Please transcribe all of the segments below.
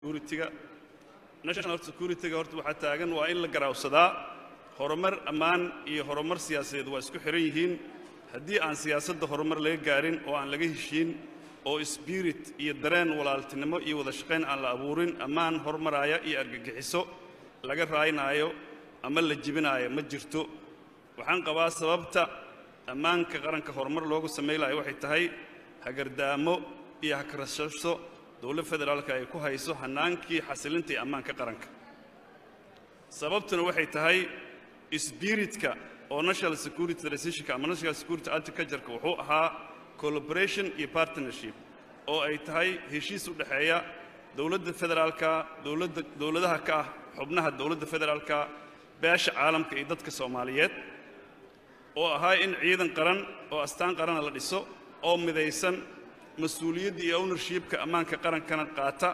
security-ga national security-ga horta waxaa taagan waa in la garaawsadaa horumar ammaan iyo horumar siyaasadeed waa isku xihan yihiin haddii aan siyaasadda horumar laga gaarin oo aan laga heshiin oo spirit iyo dareen walaaltinimo iyo wada shaqayn aan la abuurin ammaan hormaraaya iyo argagixiso laga raaynaayo ama la jibinaayo ma jirto waxaan qabaa sababta ammaanka qaranka horumar loogu samaylayo waxay tahay hagardaamo iyo hakarashasho dowlad federaalka ay ku hayso hannaankii xasilinta iyo ammaanka qaranka sababtuna waxay tahay sbiritka oo national security transitionka ama national security agricultureka wuxuu ahaa collaboration iyo partnership oo ay tahay heshiis u dhexeeya dowladda federaalka dowladda dowladaha ka ah xubnaha dowladda federaalka beesha caalamka iyo dadka soomaaliyeed oo ahaa in ciidan qaran oo astaan qarana la dhiso oo midaysan mas-uuliyadda iyo ownershipka ammaanka qarankana qaata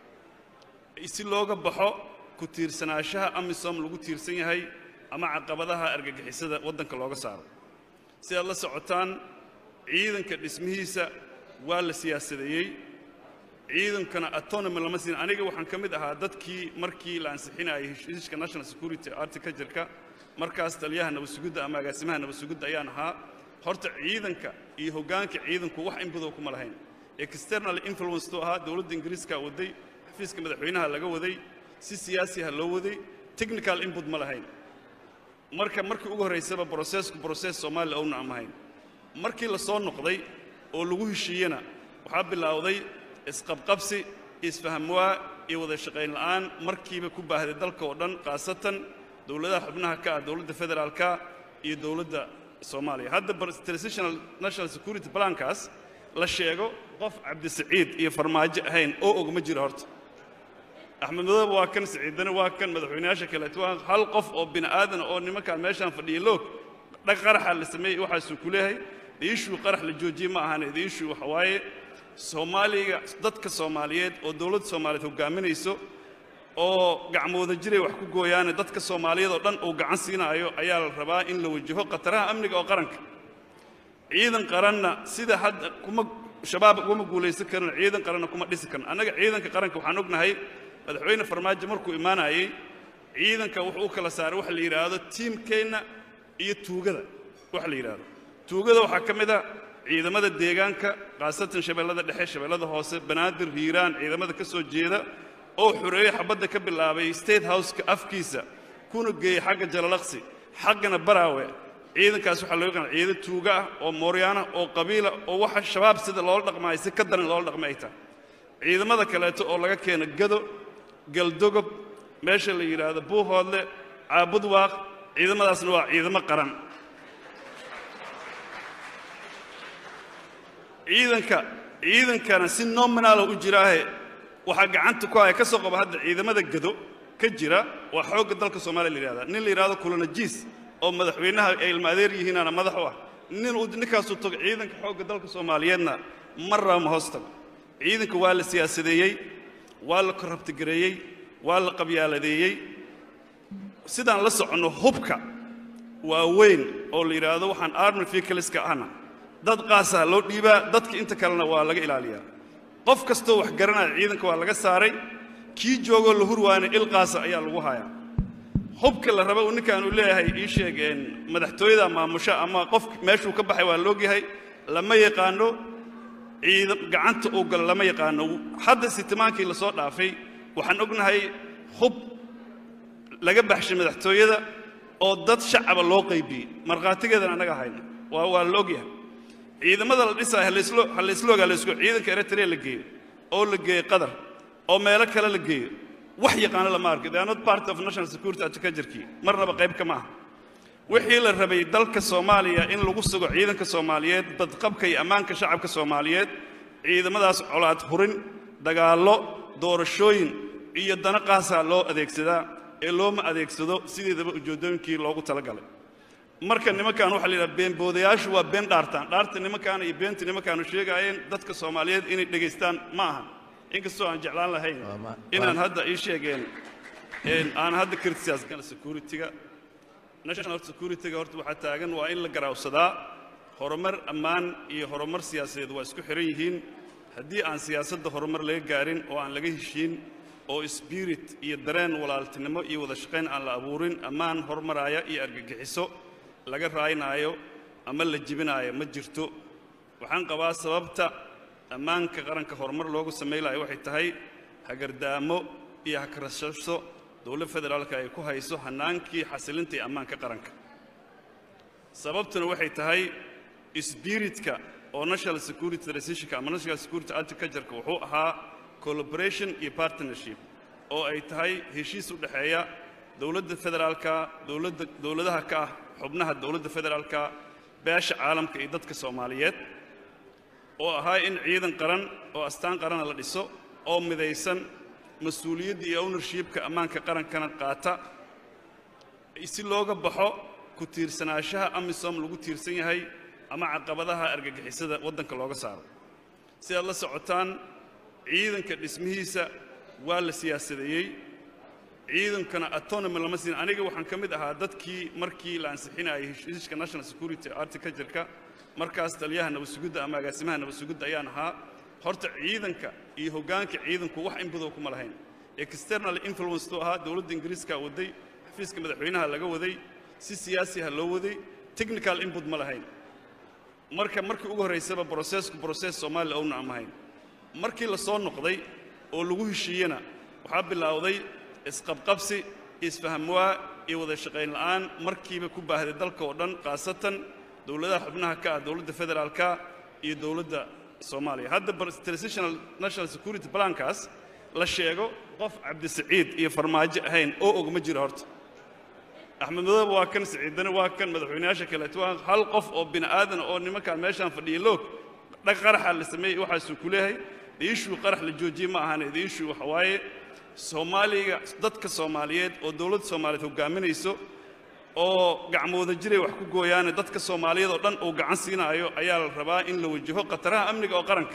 si looga baxo ku tiirsanaanshaha amisom lagu tiirsan yahay ama caqabadaha argagixisada waddanka looga saaro si aad la socotaan ciidanka dhismihiisa waa la siyaasadeeyey ciidankana autonomy lama siin aniga waxaan ka mid ahaa dadkii markii la ansixinayay heshiiska national security articajirka markaas taliyaha nabadsugidda ama agaasimaha nabadsugidda ayaan ahaa horta ciidanka iyo hoggaanka ciidanku wax inbadow kuma lahayn external influence tuu ahaa dowladda ingiriiska waday xafiiska madaxweynaha laga waday si siyaasiha loo waday technical input ma lahayn marka markii ugu horraysaba brocessku brocess soomaaliya owna am ahayn markii la soo noqday oo lagu heshiiyena waxaa bilowday isqabqabsi isfahamwaa iyo wada shaqayn la'aan markiiba ku baahday dalka oo dhan khaasatan dowladaha xubnaha ka ah dowladda federaalka iyo dowladda soomaaliya hadda transitional national security plankaas la sheego qof cabdisaciid iyo farmaajo ahayn oo og ma jiro horta axmed madoobe waa kan siciidane waa kan madaxweynayaasha kaleeto waa hal qof oo bini aadan oo nimankaan meeshaan fadhiya loog dhag qaraxa la sameeyey waxaasuu ku leeyahay diishuu qarax la joojiyey ma ahane diishuu waxa waaye soomaaliga dadka soomaaliyeed oo dowladda soomaaliyeed hoggaaminayso oo gacmooda jiray wax ku gooyaane dadka soomaaliyeed oo dhan uu gacan siinaayo ayaa la rabaa in la wajaho khataraha amniga oo qaranka ciidan qaranna sida hadda kuma shabaab kuma guulaysan karin ciidan qaranna kuma dhisi karin annaga ciidanka qaranka waxaan ognahay madaxweyne farmaajo markuu imaanayay ciidanka wuxuu u kala saaray waxa la yidhaahdo tiimkeenna iyo tuugada waxa la yidhaahdo tuugada waxaa ka mid a ciidamada deegaanka khaasatan shabeellada dhexe shabeellada hoose banaadir hiiraan ciidamada ka soo jeeda oo xoreeyey xabadda ka bilaabay state houseka afkiisa kuna geeyey xagga jalalaqsi xaggana baraawe ciidankaas waxaa loo yaqaan ciidan tuuga ah oo mooryaana oo qabiila oo waxa shabaab sida loola dhaqmaayo si ka daran loola dhaqma ay tahay ciidamada kaleeto oo laga keeno gado galdogob meesha la yidhaahdo buuhoodle caabudwaaq ciidamadaasna waa ciidamo qaran ciidanka ciidankana si nominaala u jiraahe waxaa gacanta ku haya ka soo qaba hadda ciidamada gado ka jira waa xoogga dalka soomaaliya la yidhahda nin la yidhahdo kulanajiis oo madaxweynaha ay ilma adeer yihiinaana madax u ah nin uu ninkaasuu tago ciidanka xoogga dalka soomaaliyeedna marraba ma hoos tago ciidanka waa la siyaasadeeyey waa la korrabtigareeyey waa la qabyaaladeeyey sidaan la soconno hubka waa weyn oo la yidhaahdo waxaan army vehicleska ahna dad qaasaa loo dhiibaa dadka inta kalena waa laga ilaaliyaa qof kastoo wax garanaya ciidanka waa laga saaray kii joogoo la hurwaana ilqaasa ayaa lagu hayaa hubka la raba uu ninkaan uu leeyahay ii sheegeen madaxtooyada maamusho ama qof meeshuu ka baxay waa loogyahay lama yaqaano ciidan gacanta uu galo lama yaqaano hadda sitimaankii la soo dhaafay waxaan ognahay hub laga baxshay madaxtooyada oo dad shacaba loo qaybiyey markhaatigeedana annaga hayno waa waa la ogyahay ciidamada la dhisaayo halayslo halaysloga laysku ciidanka eritrea la geeyo oo la geeyo qatar oo meelo kale la geeyo wax yaqaano lama arko they are not part of national security agriculture-kii marnaba qayb kama aha wixii la rabay dalka soomaaliya in lagu sugo ciidanka soomaaliyeed badqabka iyo ammaanka shacabka soomaaliyeed ciidamadaas colaad hurin dagaallo doorashooyin iyo dana qaasaa loo adeegsadaa ee looma adeegsado sideedaba ujeeddooyinkii loogu talagalay marka nimankan waxaa la yidhaha beenboodayaashu waa been dhaartaan dhaarta nimankaana iyo beenta nimankaanu sheegaayeen dadka soomaaliyeed inay dhegaystaan ma ahan inkastoo aan jeclaan lahayn inaan hadda ii sheegeen aan hadda criticize security-ga national security-ga horta waxaa taagan waa in la garaawsadaa horumar ammaan iyo horumar siyaasadeed waa isku xihan yihiin haddii aan siyaasadda horumar laga gaarin oo aan laga heshiin oo sbirit iyo dareen walaaltinimo iyo wada shaqayn aan la abuurin ammaan hormaraaya iyo argagixiso laga raaynaayo ama la jibinaayo ma jirto waxaan qabaa sababta ammaanka qaranka horumar loogu samaylayo waxay tahay hagardaamo iyo hakarashasho dowlad federaalka ay ku hayso hannaankii xasilinta iyo ammaanka qaranka sababtuna waxay tahay sbiritka oo national security transitionka ama national security agricultureka wuxuu ahaa collaboration iyo partnership oo ay tahay heshiis u dhexeeya dowladda federaalka dowladda dowladaha ka ah xubnaha dowladda federaalka beesha caalamka iyo dadka soomaaliyeed oo ahaa in ciidan qaran oo astaan qarana la dhiso oo midaysan mas-uuliyadda iyo ownershipka ammaanka qarankana qaata si looga baxo ku tiirsanaanshaha amisom lagu tiirsan yahay ama caqabadaha argagixisada waddanka looga saaro si aad la socotaan ciidanka dhismihiisa waa la siyaasadeeyey ciidankana autonomy lama siin aniga waxaan ka mid ahaa dadkii markii la ansixinayay heshiiska national security articajurka markaas taliyaha nabadsugidda ama agaasimaha nabadsugidda ayaan ahaa horta ciidanka iyo hoggaanka ciidanku wax inbadow kuma lahayn external influence tuu ahaa dowladda ingiriiska waday xafiiska madaxweynaha laga waday si siyaasi ha loo waday technical input ma lahayn marka markii ugu horraysaba brosesku broses soomaaliya owna aan ahayn markii la soo noqday oo lagu heshiiyena waxaa bilowday isqabqabsi isfahamwaa iyo wada shaqayn la'aan markiiba ku baahday dalka oo dhan khaasatan dowladaha xubnaha ka ah dowladda federaalka iyo dowladda soomaaliya hadda transitional national security plankaas la sheego qof cabdisaciid iyo farmaajo ahayn oo og ma jiro horta axmed madoobe waa kan siciidane waa kan madaxweynayaasha kaleeto waa hal qof oo bini aadan oo nimankaan meeshaan fadhiya loog dhag qaraxa la sameeyey waxaasuu ku leeyahay diishuu qarax la joojiyey ma ahan diishuu waxa waaye soomaaliga dadka soomaaliyeed oo dowladda soomaaliyeed hoggaaminayso oo gacmooda jiray wax ku gooyaane dadka soomaaliyeed oo dhan uu gacan siinaayo ayaa la rabaa in la wajaho khataraha amniga oo qaranka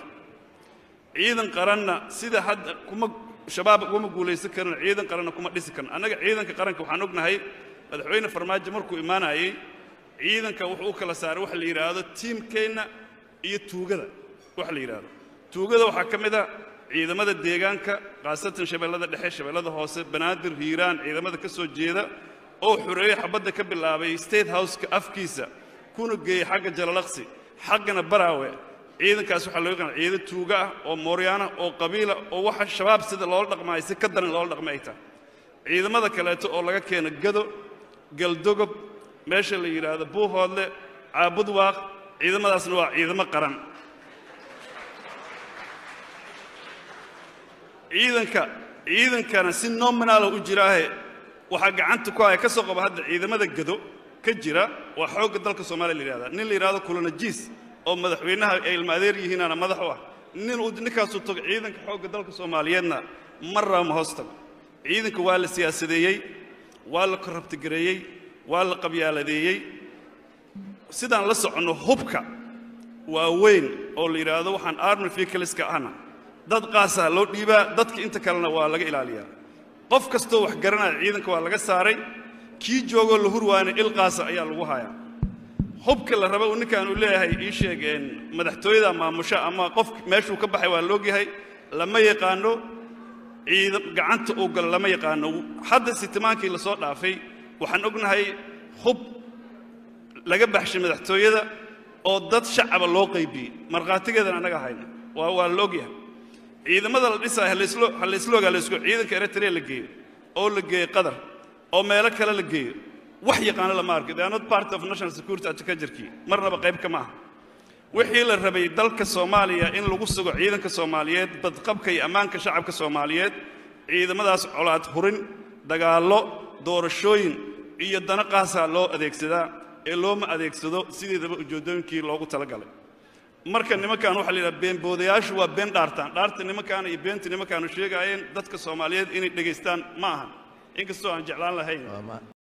ciidan qaranna sida hadda kuma shabaab kuma guulaysan karin ciidan qaranna kuma dhisi karin annaga ciidanka qaranka waxaan ognahay madaxweyne farmaajo markuu imaanayey ciidanka wuxuu u kala saaray waxa la yidhaahdo tiimkeenna iyo tuugada waxa la yidhaahdo tuugada waxaa ka mid a ciidamada deegaanka khaasatan shabeellada dhexe shabeellada hoose banaadir hiiraan ciidamada ka soo jeeda oo xoreeye xabadda ka bilaabay state houseka afkiisa kuna geeyey xagga jalalaqsi xaggana baraawe ciidankaas waxaa loo yaqaan ciidan tuuga ah oo mooryaana oo qabiila oo waxa shabaab sida loola dhaqmaayo si ka daran loola dhaqma ay tahay ciidamada kaleeto oo laga keeno gado galdogob meesha la yidhaahdo buuhoodle caabudwaaq ciidamadaasna waa ciidamo qaran ciidanka ciidankana si nominaala u jiraahe waxaa gacanta ku haya ka soo qaba hadda ciidamada gado ka jira waa xoogga dalka soomaaliya la yidhahda nin la yidhahdo kulanajiis oo madaxweynaha ay ilma adeer yihiinaana madax u ah nin uu ninkaasuu tago ciidanka xoogga dalka soomaaliyeedna marraba ma hoos tago ciidanka waa la siyaasadeeyey waa la korrabtigareeyey waa la qabyaaladeeyey sidaan la soconno hubka waa weyn oo la yidhaahdo waxaan army vehicleska ahna dad qaasaa loo dhiibaa dadka inta kalena waa laga ilaaliyaa qof kastoo wax garanaya ciidanka waa laga saaray kii joogoo la hurwaana il qaasa ayaa lagu hayaa hubka la raba uu ninkaan uu leeyahay ii sheegeen madaxtooyada maamusho ama qof meeshuu ka baxay waa loogyahay lama yaqaano ciidan gacanta uu galo lama yaqaano hadda sitimaankii la soo dhaafay waxaan ognahay hub laga baxshay madaxtooyada oo dad shacaba loo qaybiyey markhaatigeedan annaga hayna waa waa la ogyahay ciidamada la dhisaayo halayslo halaysloga laysku ciidanka eritrea la geeyo oo la geeyo qatar oo meelo kale la geeyo wax yaqaano lama arko they are not part of national security agriculture-kii marnaba qayb kama aha wixii la rabay dalka soomaaliya in lagu sugo ciidanka soomaaliyeed badqabka iyo ammaanka shacabka soomaaliyeed ciidamadaas colaad hurin dagaallo doorashooyin iyo dana qaasaa loo adeegsadaa ee looma adeegsado sideedaba ujeeddooyinkii loogu talagalay marka nimankan waxaa la yidhaha beenboodayaashu waa been dhaartaan dhaarta nimankaana iyo beenta nimankaanu sheegaayeen dadka soomaaliyeed inay dhegaystaan ma ahan inkastoo aan jeclaan lahayn